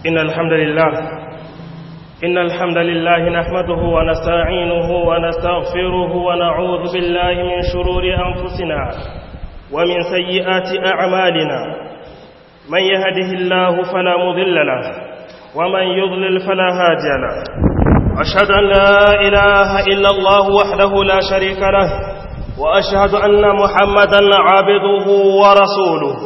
إن الحمد لله إن الحمد لله نحمده ونستعينه ونستغفره ونعوذ بالله من شرور أنفسنا ومن سيئات أعمالنا من يهده الله فلا مضل له ومن يضلل فلا هادي له أشهد أن لا إله إلا الله وحده لا شريك له وأشهد أن محمدا عبده ورسوله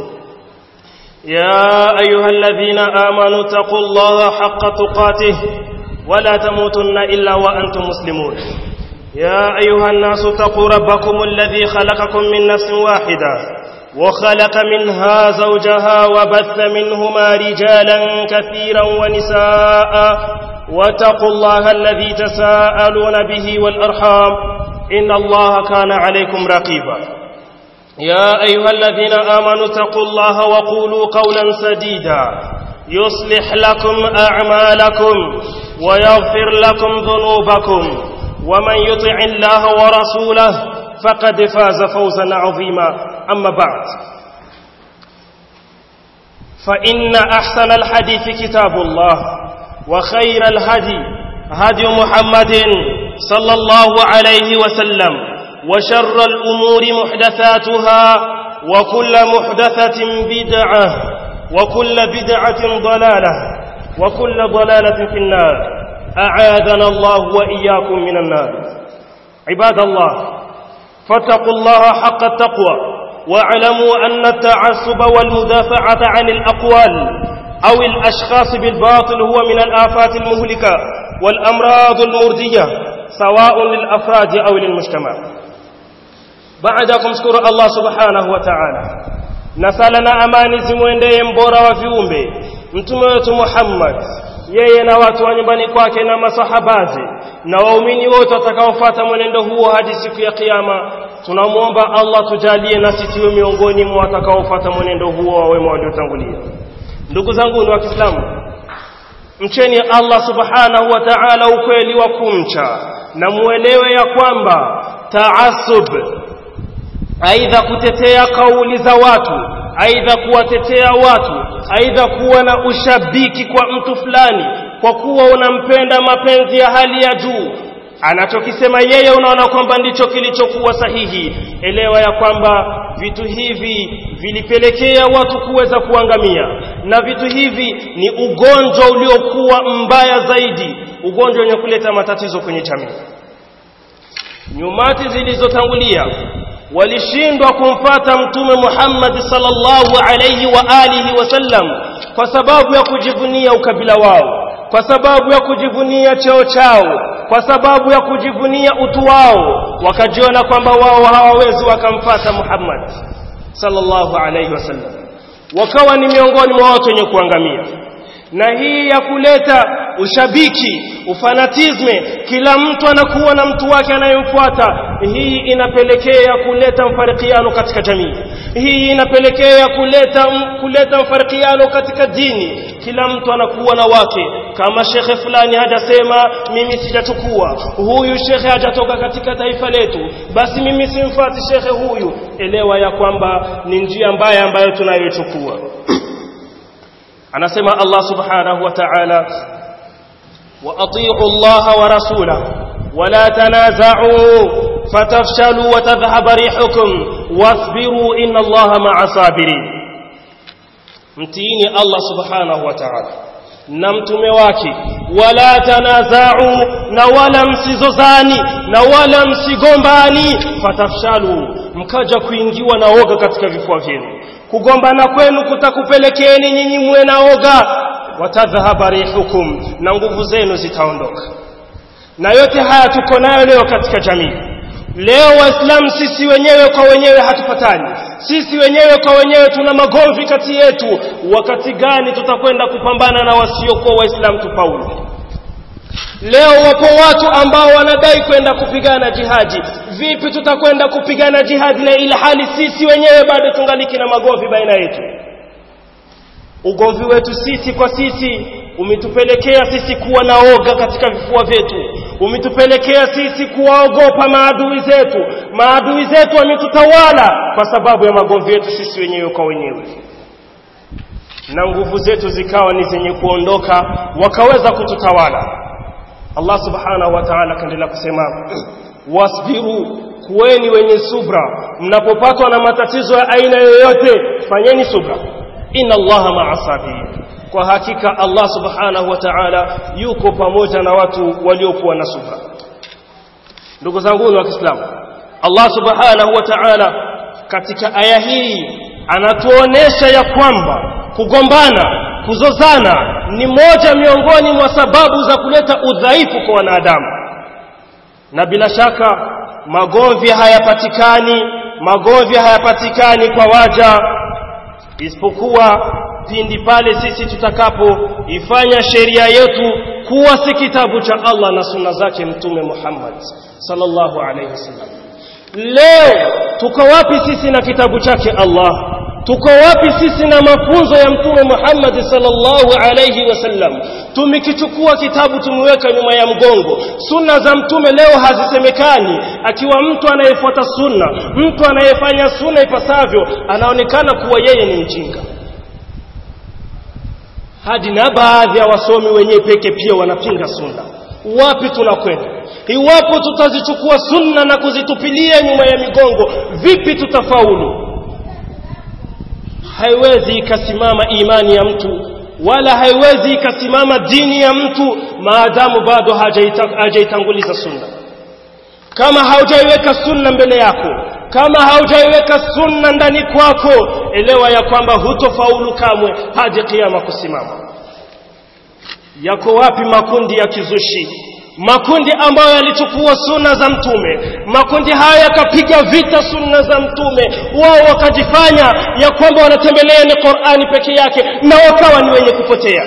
يا أيها الذين آمنوا اتقوا الله حق تقاته ولا تموتن إلا وأنتم مسلمون يا أيها الناس اتقوا ربكم الذي خلقكم من نفس واحدة وخلق منها زوجها وبث منهما رجالا كثيرا ونساء واتقوا الله الذي تساءلون به والأرحام إن الله كان عليكم رقيبا يا أيها الذين آمنوا اتقوا الله وقولوا قولا سديدا يصلح لكم أعمالكم ويغفر لكم ذنوبكم ومن يطع الله ورسوله فقد فاز فوزا عظيما أما بعد فإن أحسن الحديث كتاب الله وخير الهدي هدي محمد صلى الله عليه وسلم وشر الأمور محدثاتها وكل محدثة بدعة وكل بدعة ضلالة وكل ضلالة في النار أعاذنا الله وإياكم من النار عباد الله فاتقوا الله حق التقوى واعلموا أن التعصب والمدافعة عن الأقوال أو الأشخاص بالباطل هو من الآفات المهلكة والأمراض المردية سواء للأفراد أو للمجتمع baada ya kumshukuru Allah subhanahu wa ta'ala na sala na amani zimwendee mbora wa viumbe mtume wetu Muhammad yeye na watu wa nyumbani kwake na masahabazi na waumini wote watakaofuata mwenendo huo hadi siku ya kiyama tunamwomba Allah tujalie nasi tuwe miongoni mwa watakaofuata mwenendo huo wa wema waliotangulia ndugu zangu ni wa Kiislamu mcheni Allah subhanahu wa ta'ala ukweli wa kumcha na muelewe ya kwamba taasub aidha kutetea kauli za watu aidha kuwatetea watu aidha kuwa na ushabiki kwa mtu fulani kwa kuwa unampenda mapenzi ya hali ya juu anachokisema yeye unaona kwamba ndicho kilichokuwa sahihi elewa ya kwamba vitu hivi vilipelekea watu kuweza kuangamia na vitu hivi ni ugonjwa uliokuwa mbaya zaidi ugonjwa wenye kuleta matatizo kwenye jamii nyumati zilizotangulia walishindwa kumfata mtume Muhammad sallallahu alayhi wa alihi wasallam kwa sababu ya kujivunia ukabila wao kwa sababu ya kujivunia cheo chao kwa sababu ya kujivunia utu wao wakajiona kwamba wao hawawezi wakamfata Muhammad sallallahu alayhi wasallam wakawa ni miongoni mwa watu wenye kuangamia na hii ya kuleta ushabiki ufanatisme kila mtu anakuwa na mtu wake anayemfuata hii inapelekea kuleta mfarikiano katika jamii hii inapelekea kuleta kuleta mfarikiano katika dini kila mtu anakuwa na wake kama shekhe fulani hajasema mimi sijachukua huyu shekhe hajatoka katika taifa letu basi mimi simfati shekhe huyu elewa ya kwamba ni njia mbaya ambayo tunayochukua anasema Allah subhanahu wa ta'ala وأطيعوا الله ورسوله ولا تنازعوا فتفشلوا وتذهب ريحكم واصبروا إن الله مع صابرين mtiini Allah subhanahu wa ta'ala na mtume wake wala tanazau na wala msizozani na wala msigombani fatafshalu mkaja kuingiwa na oga katika vifua vyenu kugombana kwenu kutakupelekeeni nyinyi muwe na oga watadhhaba rihukum na nguvu zenu zitaondoka na yote haya tuko nayo leo katika jamii leo waislamu sisi wenyewe kwa wenyewe hatupatani sisi wenyewe kwa wenyewe tuna magomvi kati yetu wakati gani tutakwenda kupambana na wasiokuwa waislamu tufaulu leo wapo watu ambao wanadai kwenda kupigana jihadi vipi tutakwenda kupigana jihadi na ila hali sisi wenyewe bado tungaliki na magomvi baina yetu ugomvi wetu sisi kwa sisi umetupelekea sisi kuwa na oga katika vifua vyetu umetupelekea sisi kuwaogopa maadui zetu maadui zetu wametutawala kwa sababu ya magomvi yetu sisi wenyewe kwa wenyewe na nguvu zetu zikawa ni zenye kuondoka wakaweza kututawala Allah subhanahu wa ta'ala kaendelea kusema wasbiru kuweni wenye subra mnapopatwa na matatizo ya aina yoyote fanyeni subra inna allaha ma'a sabirin kwa hakika Allah subhanahu wa ta'ala yuko pamoja na watu waliokuwa na subra ndugu zangu wa Kiislamu Allah subhanahu wa ta'ala katika aya hii anatuonesha ya kwamba kugombana kuzozana ni moja miongoni mwa sababu za kuleta udhaifu kwa wanadamu na bila shaka magomvi hayapatikani magomvi hayapatikani kwa waja isipokuwa pindi pale sisi tutakapoifanya sheria yetu kuwa si kitabu cha Allah na sunna zake mtume Muhammad sallallahu alaihi wasallam leo tuko wapi sisi na kitabu chake Allah tuko wapi sisi na mafunzo ya mtume Muhammad sallallahu alayhi wasallam tumekichukua kitabu tumeweka nyuma ya mgongo sunna za mtume leo hazisemekani akiwa mtu anayefuata sunna mtu anayefanya sunna ipasavyo anaonekana kuwa yeye ni mjinga hadi na baadhi ya wasomi wenyewe peke pia wanapinga sunna wapi tunakwenda iwapo tutazichukua sunna na kuzitupilia nyuma ya migongo vipi tutafaulu haiwezi ikasimama imani ya mtu wala haiwezi ikasimama dini ya mtu maadamu bado hajaitanguliza sunna kama haujaiweka sunna mbele yako kama haujaiweka sunna ndani kwako elewa ya kwamba hutofaulu kamwe hadi kiyama kusimama yako wapi makundi ya kizushi makundi ambayo yalichukua sunna za mtume makundi haya yakapiga vita sunna za mtume wao wakajifanya ya kwamba wanatembelea ni Qur'ani peke yake na wakawa ni wenye kupotea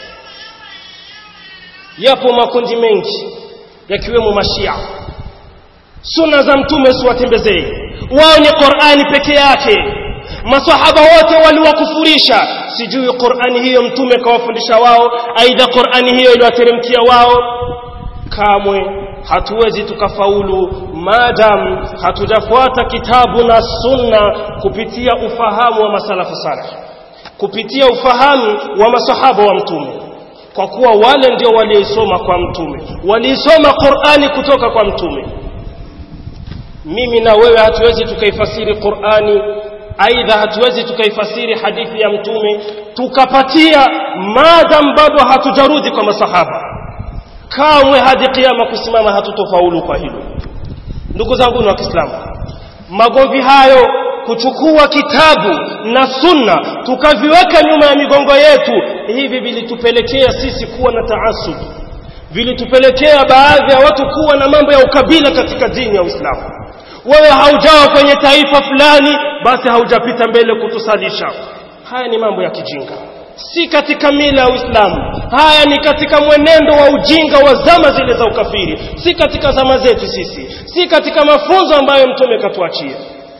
yapo makundi mengi yakiwemo mashia sunna za mtume siwatembezei wao ni Qur'ani peke yake masahaba wote waliwakufurisha sijui Qur'ani hiyo mtume kawafundisha wao aidha Qur'ani hiyo iliwateremkia wao kamwe hatuwezi tukafaulu madam hatujafuata kitabu na sunna kupitia ufahamu wa masalafu salih kupitia ufahamu wa masahaba wa mtume kwa kuwa wale ndio waliosoma kwa mtume waliisoma Qur'ani kutoka kwa mtume mimi na wewe hatuwezi tukaifasiri Qur'ani aidha hatuwezi tukaifasiri hadithi ya mtume tukapatia madam bado hatujarudi kwa masahaba kamwe hadi kiyama kusimama hatutofaulu kwa hilo ndugu zangu wa Kiislamu magomvi hayo kuchukua kitabu na sunna tukaviweka nyuma ya migongo yetu hivi vilitupelekea sisi kuwa na taasub vilitupelekea baadhi ya watu kuwa na mambo ya ukabila katika dini ya Uislamu wewe haujawa kwenye taifa fulani basi haujapita mbele kutusalisha haya ni mambo ya kijinga si katika mila ya Uislamu haya ni katika mwenendo wa ujinga wa zama zile za ukafiri si katika zama zetu sisi si katika mafunzo ambayo mtume katuachia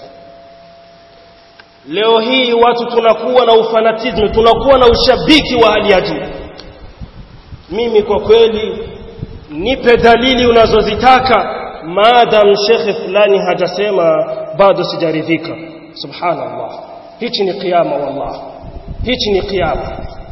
leo hii watu tunakuwa na ufanatism tunakuwa na ushabiki wa hali ya juu mimi kwa kweli nipe dalili unazozitaka maadam shekhe fulani hajasema bado sijaridhika subhanallah hichi ni kiyama wallahi hichi ni kiyama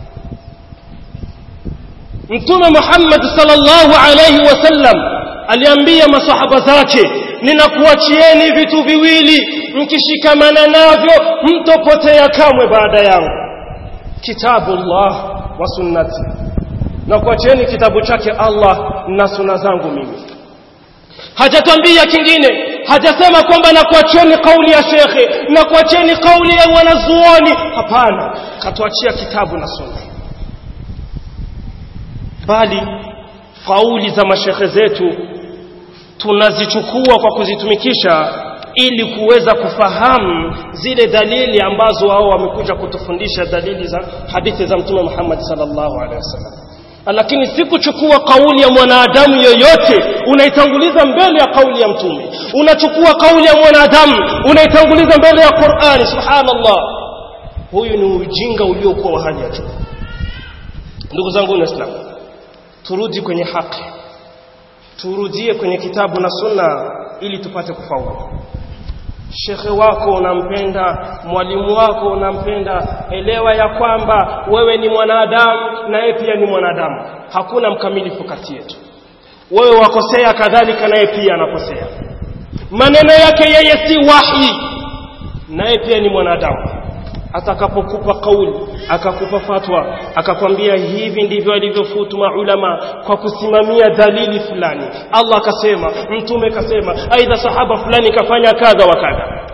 mtume Muhammad sallallahu alayhi wasallam aliambia masahaba zake ninakuachieni vitu viwili mkishikamana navyo mtopotea kamwe baada yangu kitabullah wa sunnati na kuachieni kitabu chake Allah na sunna zangu mimi hajatwambia kingine hajasema kwamba na kuacheni kauli ya shekhe na kuacheni kauli ya wanazuoni hapana katuachia kitabu na sunna bali kauli za mashekhe zetu tunazichukua kwa kuzitumikisha ili kuweza kufahamu zile dalili ambazo wao wamekuja kutufundisha dalili za hadithi za mtume Muhammad sallallahu alaihi wasallam lakini si kuchukua kauli ya mwanadamu yoyote unaitanguliza mbele ya kauli ya mtume unachukua kauli ya mwanadamu unaitanguliza mbele ya Qur'ani subhanallah huyu ni ujinga uliokuwa wa hali ya juu ndugu zangu waislamu turudi kwenye haki turudie kwenye kitabu na sunna ili tupate kufaulu shekhe wako unampenda mwalimu wako unampenda elewa ya kwamba wewe ni mwanadamu na yeye pia ni mwanadamu hakuna mkamilifu kati yetu wewe wakosea kadhalika naye pia anakosea maneno yake yeye si wahi naye pia ni mwanadamu atakapokupa kauli akakupa fatwa akakwambia hivi ndivyo alivyofutu maulama kwa kusimamia dalili fulani Allah akasema mtume kasema aidha sahaba fulani kafanya kadha wa kadha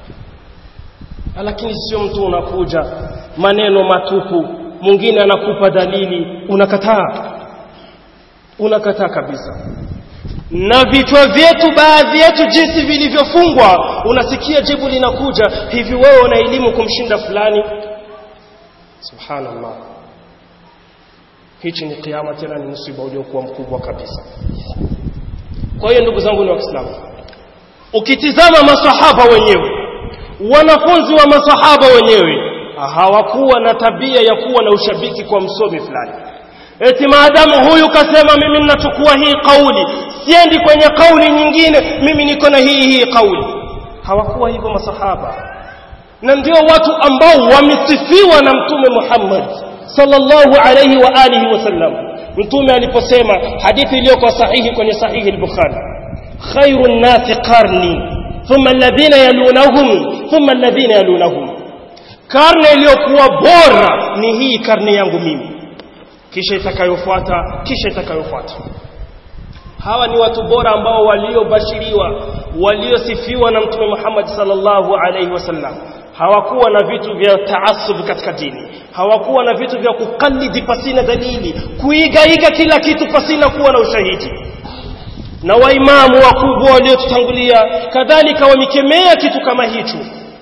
lakini sio mtu unakuja maneno matupu mwingine anakupa dalili unakataa unakataa kabisa na vichwa vyetu baadhi yetu jinsi vilivyofungwa unasikia jibu linakuja hivi wewe una elimu kumshinda fulani subhanallah hichi ni kiama tena ni msiba uliokuwa mkubwa kabisa kwa hiyo ndugu zangu ni waislamu ukitizama masahaba wenyewe wanafunzi wa masahaba wenyewe hawakuwa na tabia ya kuwa na ushabiki kwa msomi fulani eti maadamu huyu kasema mimi ninachukua hii kauli siendi kwenye kauli nyingine mimi niko na hii hii kauli hawakuwa hivyo masahaba na ndio watu ambao wamesifiwa na mtume Muhammad sallallahu alayhi wa alihi wasallam mtume aliposema hadithi iliyokuwa sahihi kwenye sahihi al-Bukhari khairun nasi qarni thumma alladhina yalunahum thumma alladhina yalunahum karne iliyokuwa bora ni hii karne yangu mimi kisha itakayofuata kisha itakayofuata hawa ni watu bora ambao waliobashiriwa waliosifiwa na mtume Muhammad sallallahu alaihi wasallam hawakuwa na vitu vya taasub katika dini hawakuwa na vitu vya kukalidi pasina dalili kuigaiga kila kitu pasina kuwa na ushahidi na waimamu wakubwa waliotutangulia kadhalika wamekemea kitu kama hicho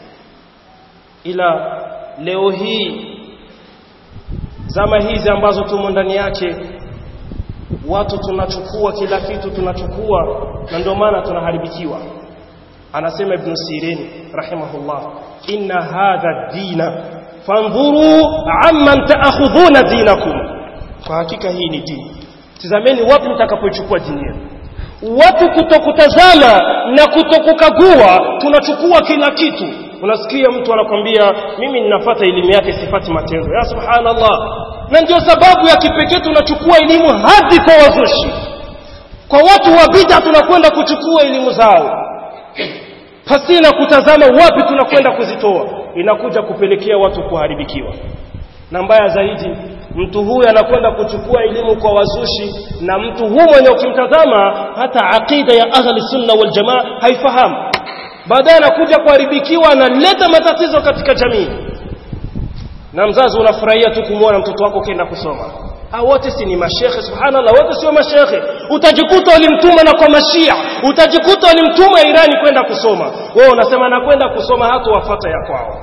ila leo hii zama hizi ambazo tumo ndani yake watu tunachukua kila kitu tunachukua na ndio maana tunaharibikiwa anasema ibn sirin rahimahullah inna hadha dina fanzuru amman taakhudhuna dinakum kwa hakika hii ni dini tizameni wapi mtakapochukua dini yenu watu kutokutazama na kutokukagua tunachukua kila kitu unasikia mtu anakwambia mimi ninafata elimu yake sifati matendo ya subhanallah na ndio sababu ya kipekee tunachukua elimu hadi kwa wazushi kwa watu wa bid'a tunakwenda kuchukua elimu zao pasina kutazama wapi tunakwenda kuzitoa inakuja kupelekea watu kuharibikiwa na mbaya zaidi mtu huyu anakwenda kuchukua elimu kwa wazushi na mtu huyu mwenye ukimtazama hata aqida ya ahli sunna wal jamaa haifahamu baadaye anakuja kuharibikiwa analeta matatizo katika jamii na mzazi unafurahia tu kumwona mtoto wako kenda kusoma ha wote si ni mashekhe subhanallah wote sio mashekhe utajikuta walimtuma na kwa mashia utajikuta walimtuma irani kwenda kusoma wewe unasema nakwenda kusoma hata wafata ya kwao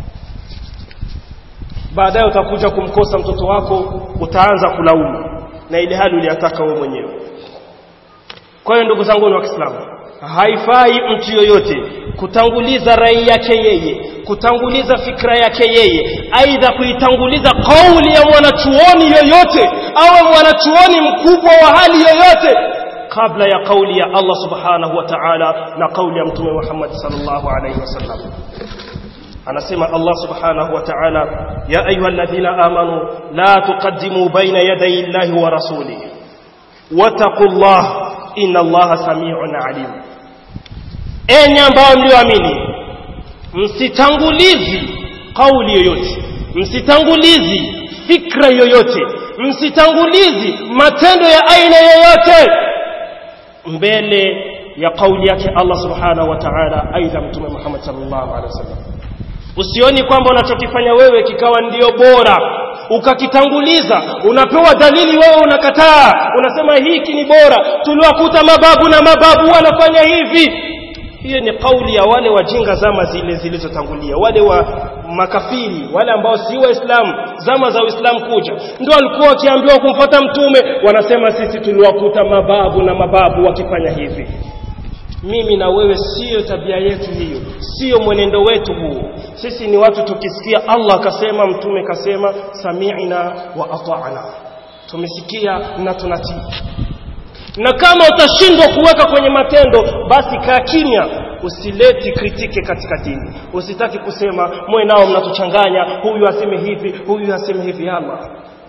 baadaye utakuja kumkosa mtoto wako utaanza kulaumu na ile hali uliyataka wewe mwenyewe kwa hiyo ndugu zangu wa Kiislamu haifai mtu yoyote kutanguliza rai yake yeye kutanguliza fikra yake yeye aidha kuitanguliza kauli ya mwanachuoni yoyote awe mwanachuoni mkubwa wa hali yoyote kabla ya kauli ya Allah subhanahu wa ta'ala na kauli ya mtume Muhammad sallallahu alaihi wasallam anasema Allah subhanahu wa ta'ala ya ayyuhalladhina amanu la tuqaddimu baina yaday Allahi wa rasulihi wattaqullaha inna Allaha samii'un alim enyi ambao mlioamini msitangulizi kauli yoyote msitangulizi fikra yoyote msitangulizi matendo ya aina yoyote mbele ya kauli yake Allah subhanahu wa ta'ala aidha mtume Muhammad sallallahu alaihi wasallam usioni kwamba unachokifanya wewe kikawa ndio bora ukakitanguliza unapewa dalili wewe unakataa unasema hiki ni bora tuliwakuta mababu na mababu wanafanya hivi hiyo ni kauli ya wale wajinga zama zile zilizotangulia wale wa makafiri wale ambao si waislamu zama za uislamu kuja ndio walikuwa wakiambiwa kumfuata mtume wanasema sisi tuliwakuta mababu na mababu wakifanya hivi mimi na wewe siyo tabia yetu hiyo siyo mwenendo wetu huo sisi ni watu tukisikia Allah akasema mtume kasema sami'na wa ata'na tumesikia na tunatii na kama utashindwa kuweka kwenye matendo basi kaa kimya usileti kritike katika dini usitaki kusema mwe nao mnatuchanganya huyu aseme hivi huyu aseme hivi Allah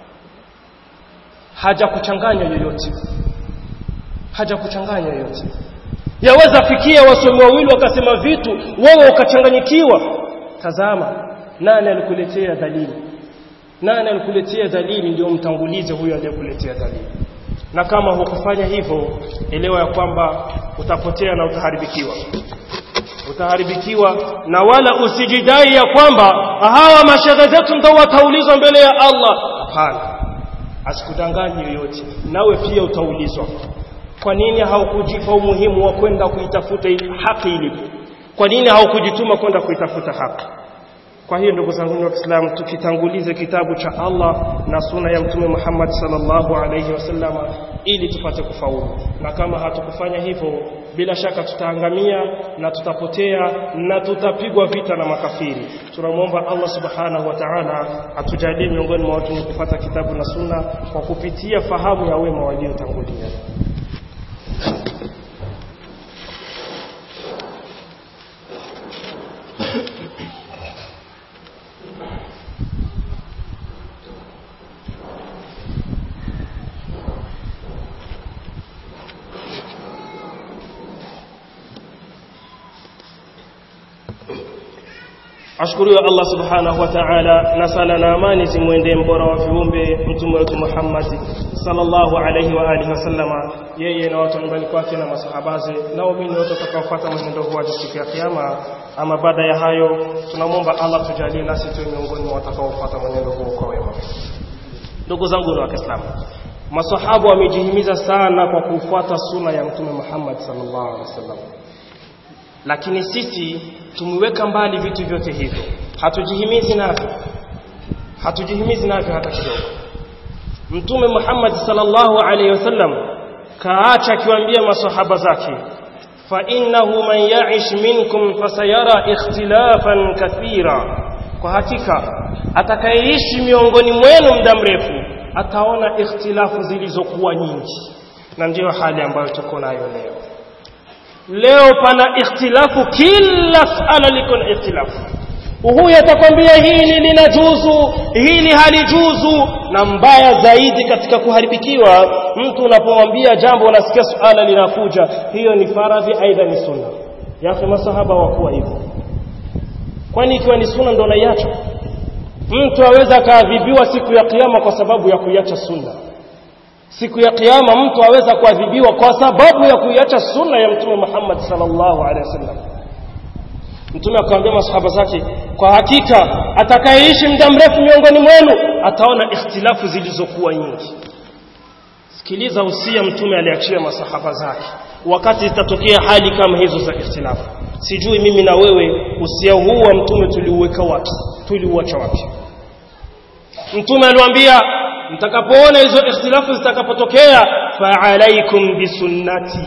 haja kuchanganya yoyote haja kuchanganya yoyote yaweza fikia wasomi wawili wakasema vitu wewe ukachanganyikiwa tazama nani alikuletea dalili nani alikuletea dalili ndio mtangulize huyo aliyekuletea dalili na kama hukufanya hivyo elewa ya kwamba utapotea na utaharibikiwa utaharibikiwa na wala usijidai ya kwamba hawa mashehe zetu ndio wataulizwa mbele ya Allah hapana asikudanganye yoyote nawe pia utaulizwa kwa nini haukujipa umuhimu wa kwenda kuitafuta haki ilipo kwa nini haukujituma kwenda kuitafuta haki kwa hiyo ndugu zangu wa Kiislamu tukitangulize kitabu cha Allah na suna ya Mtume Muhammad sallallahu alayhi wasallama ili tupate kufaulu na kama hatukufanya hivyo bila shaka tutaangamia na tutapotea na tutapigwa vita na makafiri tunamwomba Allah subhanahu wa ta'ala atujalie miongoni mwa watu wenye kufuata kitabu na sunna kwa kupitia fahamu ya wema waliotangulia ashukuriwe Allah subhanahu wa ta'ala na sala na amani zimwendee mbora wa viumbe mtume wetu Muhammad sallallahu alayhi wa alihi wasallama yeye na watu nyumbani kwake na masahabaze na waumini wote watakaofuata mwenendo huu hadi siku ya kiyama ama baada ya hayo tunamwomba Allah tujalie nasi tuwe miongoni mwa watakaofuata mwenendo huu kwa wema ndugu zangu wa Kiislamu masahaba wamejihimiza sana kwa kufuata suna ya mtume Muhammad sallallahu alaihi wasallam lakini sisi tumeweka mbali vitu vyote hivyo hatujihimizi navyo hatujihimizi navyo hata kidogo mtume Muhammad sallallahu alaihi wasallam kaacha akiwaambia masahaba zake fa innahu man ya'ish minkum fasayara ikhtilafan kathira kwa hakika atakayeishi miongoni mwenu muda mrefu ataona ikhtilafu zilizokuwa nyingi na ndiyo hali ambayo tuko nayo leo leo pana ikhtilafu kila sala liko na ikhtilafu huyu atakwambia hili linajuzu hili halijuzu na mbaya zaidi katika kuharibikiwa mtu unapomwambia jambo unasikia suala linakuja hiyo ni faradhi aidha ni sunna yake masahaba wakuwa hivyo kwani ikiwa ni sunna ndo naiacha mtu aweza akaadhibiwa siku ya kiyama kwa sababu ya kuiacha sunna siku ya kiyama mtu aweza kuadhibiwa kwa sababu ya kuiacha sunna ya mtume Muhammad sallallahu alaihi wasallam mtume akamwambia masahaba zake kwa hakika atakayeishi muda mrefu miongoni mwenu ataona ikhtilafu zilizokuwa nyingi sikiliza usia mtume aliachia masahaba zake wakati zitatokea hali kama hizo za ikhtilafu sijui mimi na wewe usia huu wa mtume tuliuweka wapi tuliuacha wapi mtume aliwaambia mtakapoona hizo ikhtilafu zitakapotokea fa alaikum bisunnati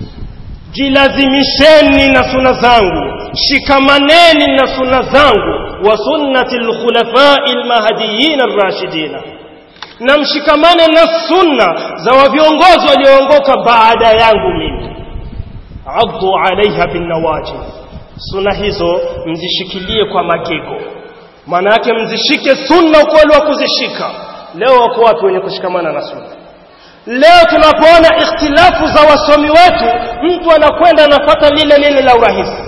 jilazimisheni na suna zangu shikamaneni na suna zangu wa sunnati alkhulafai almahdiyin arrashidina na mshikamane na sunna za viongozi walioongoka baada yangu mimi addu alaiha binawajib sunna hizo mzishikilie kwa magego maana yake mzishike sunna ukweli wa kuzishika leo wako watu wenye kushikamana na sunna leo tunapoona ikhtilafu za wasomi wetu mtu anakwenda anafata lile lile la urahisi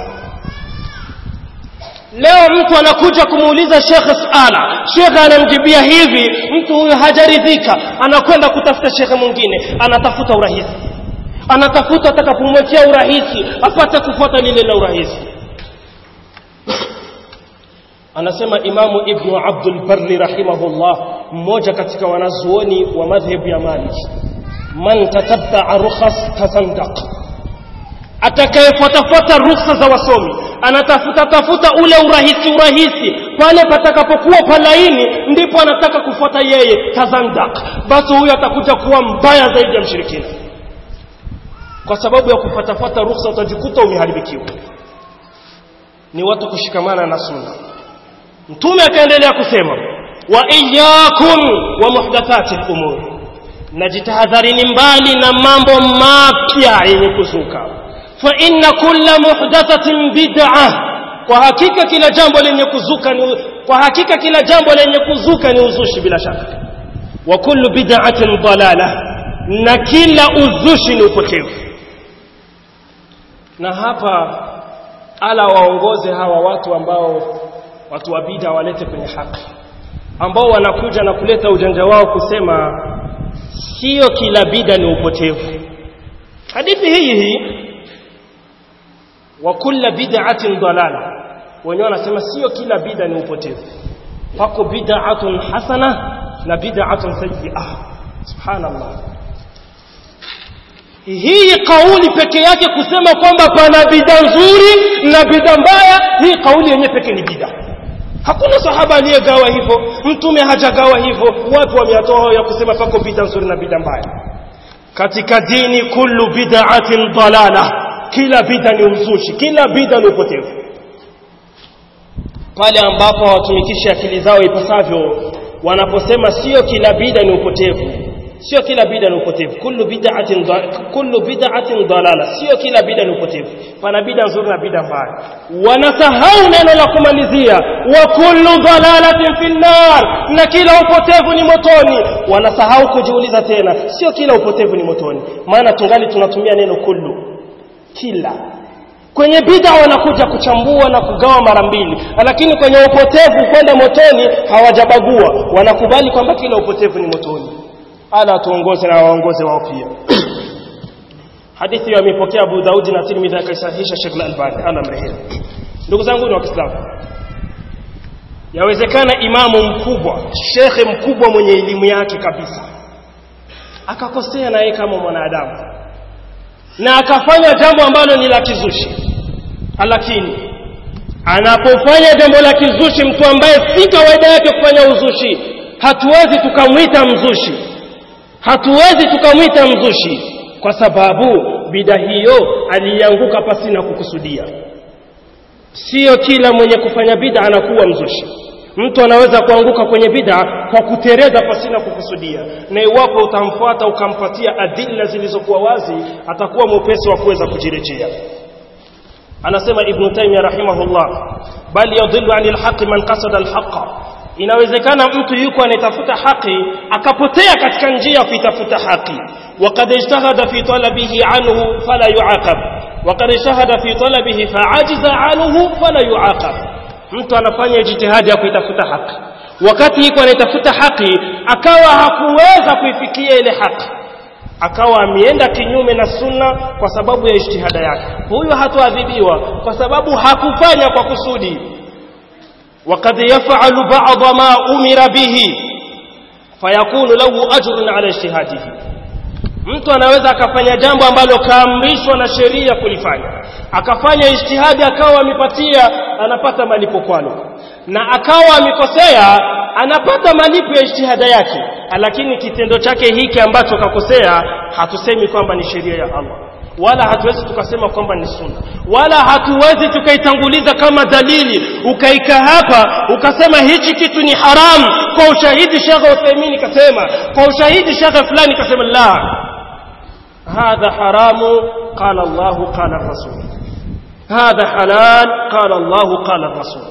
leo mtu anakuja kumuuliza shekhe suala shekhe anamjibia hivi mtu huyo hajaridhika anakwenda kutafuta shekhe mwingine anatafuta urahisi anatafuta atakapomwekea urahisi apate kufuata lile la urahisi anasema imamu ibnu abdul barri rahimahullah mmoja katika wanazuoni wa madhhabu ya maliki man tatabaa rukhas tasandaq atakayefuatafuata rukhsa za wasomi anatafuta tafuta ule urahisi urahisi pale patakapokuwa palaini ndipo anataka kufuata yeye tazandak basi huyo atakuja kuwa mbaya zaidi ya mshirikina kwa sababu ya kufuatafuata rukhsa utajikuta umeharibikiwa ni watu kushikamana na sunna mtume akaendelea kusema wa iyyakum wa muhdathati al-umur najitahadharini mbali na mambo mapya yenye kuzuka fa inna kulla muhdathatin bid'ah kwa hakika kila jambo lenye kuzuka ni kwa hakika kila jambo lenye kuzuka ni uzushi bila shaka wa kullu bid'atin dalala na kila uzushi ni upotevu na hapa ala waongoze hawa watu ambao watu wa bid'a walete kwenye haki ambao wanakuja na kuleta ujanja wao kusema sio kila bid'a ni upotevu hadithi hii hii wa kulla bid'atin dalala wenyewe wanasema sio kila bid'a ni upotevu pako bid'atun hasana na bid'atun sayyi'ah subhanallah hii kauli peke yake kusema kwamba pana bid'a nzuri na bid'a mbaya hii kauli yenyewe peke ni bid'a hakuna sahaba aliyegawa hivyo mtume hajagawa hivyo watu wameatoa ya kusema pako bid'a nzuri na bid'a mbaya katika dini kullu bid'atin dalala kila bid'a ni uzushi kila bid'a ni upotevu pale ambapo hawatumikishi akili zao ipasavyo wanaposema sio kila bid'a ni upotevu sio kila bid'a ni upotevu kullu bid'atin kullu bid'atin dalala sio kila bid'a ni upotevu pana bid'a nzuri na bid'a mbaya wanasahau neno la kumalizia wa kullu dalalatin fin nar na kila upotevu ni motoni wanasahau kujiuliza tena sio kila upotevu ni motoni maana tungali tunatumia neno kullu kila kwenye bid'a wanakuja kuchambua na kugawa mara mbili lakini kwenye upotevu kwenda motoni hawajabagua wanakubali kwamba kila upotevu ni motoni ala tuongoze na waongoze wao pia hadithi hiyo amepokea Abu Daudi na Tirmidhi akaisahihisha Sheikh Al-Albani ala mrehemu ndugu zangu ni waislamu yawezekana imamu mkubwa shekhe mkubwa mwenye elimu yake kabisa akakosea na yeye kama mwanadamu na akafanya jambo ambalo ni la kizushi lakini anapofanya jambo la kizushi mtu ambaye si kawaida yake kufanya uzushi hatuwezi tukamwita mzushi hatuwezi tukamwita mzushi kwa sababu bida hiyo alianguka pasina kukusudia sio kila mwenye kufanya bida anakuwa mzushi mtu anaweza kuanguka kwenye bida kwa kutereza pasina kukusudia na iwapo utamfuata ukampatia adilla zilizokuwa wazi atakuwa mwepesi wa kuweza kujirejea anasema ibn taymiyyah rahimahullah bali yadhillu anil haqi man qasada alhaqa inawezekana mtu yuko anatafuta haki akapotea katika njia ya kuitafuta haki وقد اجتهد في طلبه عنه فلا يعاقب وقد اجتهد في طلبه فعجز عنه فلا يعاقب mtu anafanya jitihadi ya kuitafuta haki wakati yuko anaitafuta haki akawa hakuweza kuifikia ile haki akawa ameenda kinyume na sunna kwa sababu ya ijtihada yake huyo hatoadhibiwa kwa sababu hakufanya kwa kusudi وقد يفعل بعض ما أمر به فيكون له أجر على اجتهاده mtu anaweza akafanya jambo ambalo kaamrishwa na sheria kulifanya akafanya ijtihadi akawa amepatia anapata malipo kwalo na akawa amekosea anapata malipo ya ijtihada yake lakini kitendo chake hiki ambacho kakosea hatusemi kwamba ni sheria ya Allah wala hatuwezi tukasema kwamba ni sunna wala hatuwezi tukaitanguliza kama dalili ukaika hapa ukasema hichi kitu ni haram kwa ushahidi Sheikh Uthaymeen kasema kwa ushahidi Sheikh fulani kasema la هذا حرام قال الله قال الرسول هذا حلال قال الله قال الرسول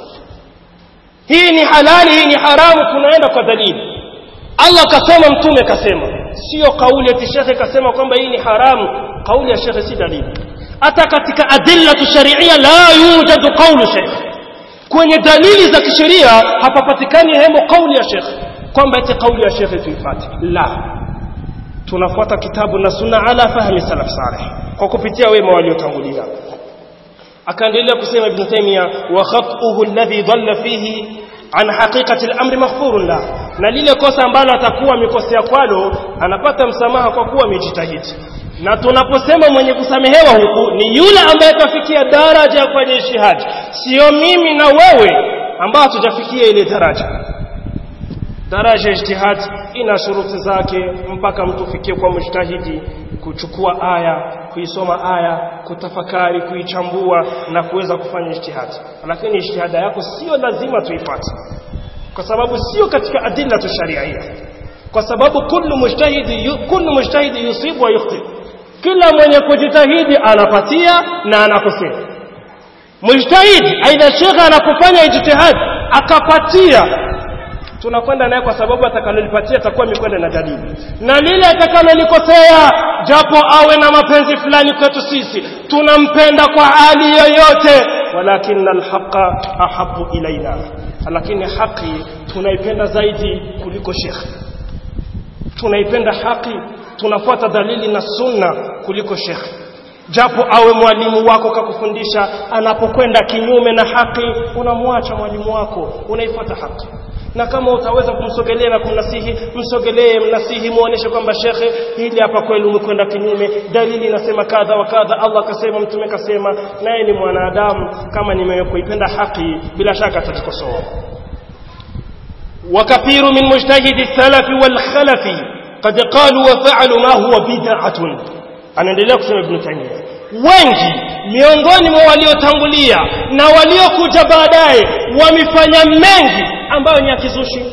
hii ni halali hii ni haramu tunaenda kwa dalili Allah kasema mtume kasema sio kauli ya shekhe kasema kwamba hii ni haramu kauli ya shekhe si dalili hata katika adilla sharia la yujadu qawlu shekhe kwenye dalili za kisheria hapapatikani hemo kauli ya shekhe kwamba eti kauli ya shekhe tuifuate la tunafuata kitabu na sunna ala fahmi salaf salih kwa kupitia wema waliotangulia akaendelea kusema ibn taymiya wa khatuhu alladhi dhalla fihi an haqiqati al-amri maghfurun la na lile kosa ambalo atakuwa amekosea kwalo anapata msamaha kwa kuwa amejitahidi na tunaposema mwenye kusamehewa huku ni yule ambaye kafikia daraja ya kufanya ishihadi sio mimi na wewe ambao hatujafikia ile daraja daraja ya ijtihad ina shuruti zake mpaka mtu fikie kwa mujtahidi kuchukua aya kuisoma aya kutafakari kuichambua na kuweza kufanya ijtihad lakini ijtihada yako sio lazima tuifuate kwa sababu sio katika adilla tu sharia kwa sababu kullu mujtahidi kullu mujtahidi yusibu wa yukhti kila mwenye kujitahidi anapatia na anakosea mujtahidi aidha shekhe anapofanya ijtihad akapatia tunakwenda naye kwa sababu atakalolipatia atakuwa amekwenda na dalili na lile atakalolikosea japo awe na mapenzi fulani kwetu sisi tunampenda kwa hali yoyote walakin alhaqa ahabu ilaina lakini haki tunaipenda zaidi kuliko shekhe tunaipenda haki tunafuata dalili na sunna kuliko shekhe japo awe mwalimu wako kakufundisha anapokwenda kinyume na haki unamwacha mwalimu wako unaifuata haki na kama utaweza kumsogelea na kumnasihi msogelee mnasihi muoneshe kwamba shekhe hili hapa kweli umekwenda kinyume dalili inasema kadha wa kadha Allah kasema mtume kasema naye ni mwanadamu kama nimekuipenda haki bila shaka atajikosoa وكثير من مجتهد السلف والخلف قد قالوا وفعلوا ما هو بدعة anaendelea kusema Ibn Taymiyyah wengi miongoni mwa waliotangulia na waliokuja baadaye wamefanya mengi ambayo ni ya kizushi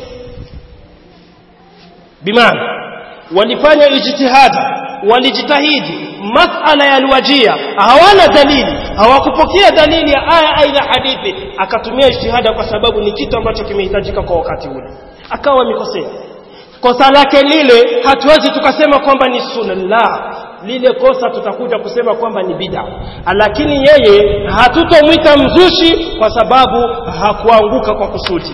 bimaana walifanya ijtihadi walijitahidi masala yaliwajia hawana dalili hawakupokea dalili ya aya aidha hadithi akatumia ijtihada kwa sababu ni kitu ambacho kimehitajika kwa wakati ule akawa mikosea kosa lake lile hatuwezi tukasema kwamba ni sunna la lile kosa tutakuja kusema kwamba ni bid'a lakini yeye hatutomwita mzushi kwa sababu hakuanguka kwa kusudi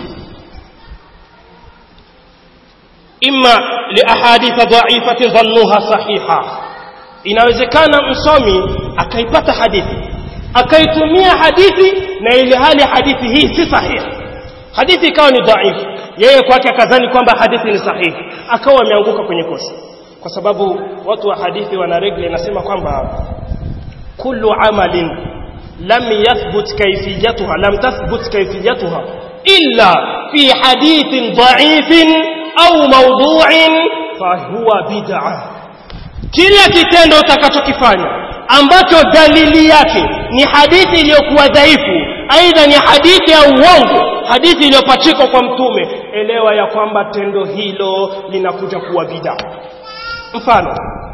imma liahaditha dha'ifatin dhannuha sahiha inawezekana msomi akaipata hadithi akaitumia hadithi na ile hali hadithi hii si sahihi hadithi ikawa ni dhaifu yeye kwake akadhani kwamba hadithi ni sahihi akawa ameanguka kwenye kosa kwa sababu watu wa hadithi wana regle inasema kwamba kullu amalin lam yathbut kayfiyatuha lam tathbut kayfiyatuha illa fi hadithin dha'ifin au mawdu'in fahuwa bid'ah kila kitendo utakachokifanya ambacho dalili yake ni hadithi iliyokuwa dhaifu aidha ni hadithi ya uongo hadithi iliyopachikwa kwa mtume elewa ya kwamba tendo hilo linakuja kuwa bid'a mfano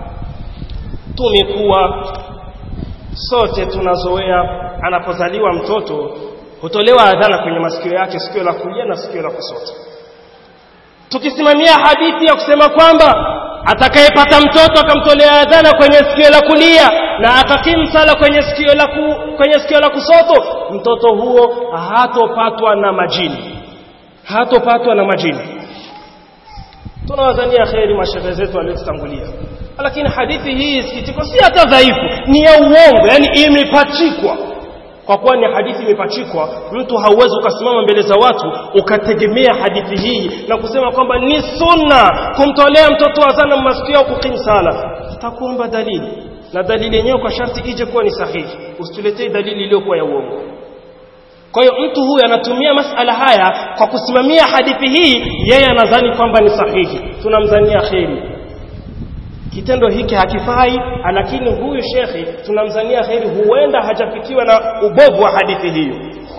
tumekuwa sote tunazoea anapozaliwa mtoto hutolewa adhana kwenye masikio yake sikio la kulia na sikio la kushoto tukisimamia hadithi ya kusema kwamba atakayepata mtoto akamtolea adhana kwenye sikio la kulia na akakimsala kwenye sikio la ku, kwenye sikio la kusoto mtoto huo hatopatwa na majini hatopatwa na majini tunawadhania kheri mashehe zetu waliotutangulia lakini hadithi hii sikitiko si hata dhaifu ni ya uongo yani imepachikwa kwa kuwa ni hadithi imepachikwa mtu hauwezi ukasimama mbele za watu ukategemea hadithi hii na kusema kwamba ni sunna kumtolea mtoto azana masikio au kukimu sala takuomba dalili na dalili yenyewe kwa sharti ije kuwa ni sahihi usituletee dalili iliyokuwa ya uongo kwa hiyo mtu huyu anatumia masala haya kwa kusimamia hadithi hii yeye anadhani kwamba ni sahihi tunamdhania kheri kitendo hiki hakifai lakini huyu shekhi tunamzania kheri huenda hajafikiwa na ubovu wa hadithi hiyo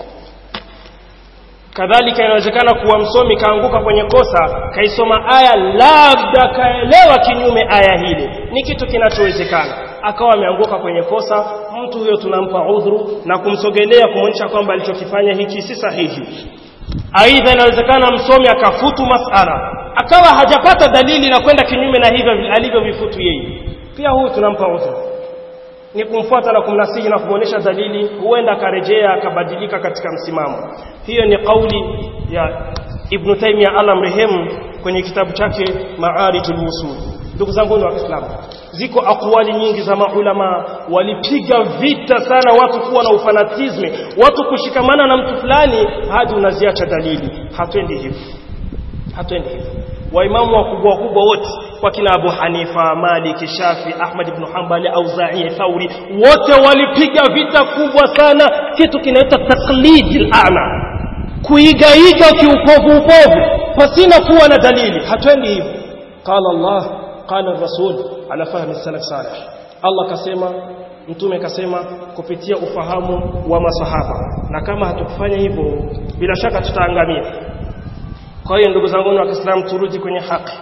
kadhalika inawezekana kuwa msomi kaanguka kwenye kosa kaisoma aya labda kaelewa kinyume aya hili ni kitu kinachowezekana akawa ameanguka kwenye kosa mtu huyo tunampa udhuru na kumsogelea kumwonyesha kwamba alichokifanya hiki si sahihi aidha inawezekana msomi akafutu masala akawa hajapata dalili na kwenda kinyume na hivyo alivyovifutu yeye pia huyu tunampa udhuru ni kumfuata na kumnasihi na kumwonyesha dalili huenda akarejea akabadilika katika msimamo hiyo ni kauli ya Ibn Taymiyyah Allah mrehemu kwenye kitabu chake Ma'arijul Usul ndugu zangu wa Kiislamu ziko akwali nyingi za maulama walipiga vita sana watu kuwa na ufanatisme watu kushikamana na mtu fulani hadi unaziacha dalili hatwendi hivyo hatwendi hivyo waimamu wakubwa wakubwa wote wakina Abu Hanifa, Malik, Shafi, Ahmad ibn Hanbali, Auza'i, Thauri wote walipiga vita kubwa sana kitu kinaitwa taqlidil a'ma kuigaiga kiupovu upovu pasina kuwa na dalili hatwendi hivyo qala Allah qala rasul ala fahmi salaf salih Allah kasema mtume kasema kupitia ufahamu wa masahaba na kama hatukufanya hivyo bila shaka tutaangamia kwa hiyo ndugu zangu wa Kiislamu turudi kwenye haki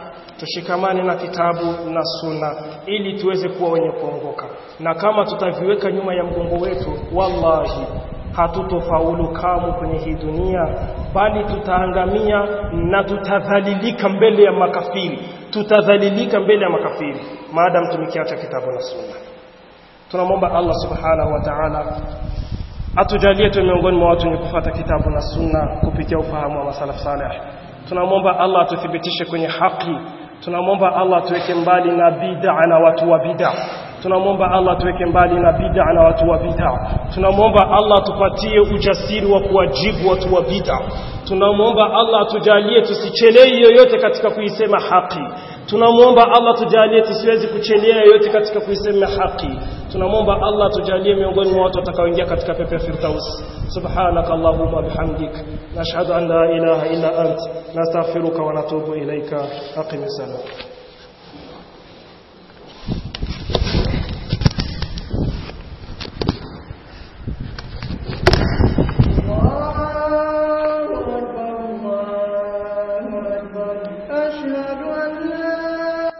tushikamane na kitabu na sunna ili tuweze kuwa wenye kuongoka na kama tutaviweka nyuma ya mgongo wetu wallahi hatutofaulu kamwe kwenye hii dunia bali tutaangamia na tutadhalilika mbele ya makafiri tutadhalilika mbele ya makafiri maadamu tumekiacha kitabu na sunna tunamwomba Allah subhanahu wa ta'ala atujalie tu miongoni mwa watu wenye kufuata kitabu na sunna kupitia ufahamu wa masalaf salih tunamwomba Allah atuthibitishe kwenye haki tunamwomba Allah atuweke mbali na bid'a na watu wa bid'a tunamwomba Allah tuweke mbali na bid'a na watu wa bid'a tunamwomba Allah tupatie ujasiri wa kuwajibu watu wa bid'a tunamwomba Allah atujalie tusichelei yoyote katika kuisema haki tunamwomba Allah tujalie tusiwezi kuchelea yoyote katika kuisema haki tunamwomba Allah tujalie miongoni mwa watu watakaoingia katika pepo ya firdaus subhanaka allahumma bihamdik nashhadu an la ilaha illa ant nastaghfiruka wa natubu ilaika aqim salam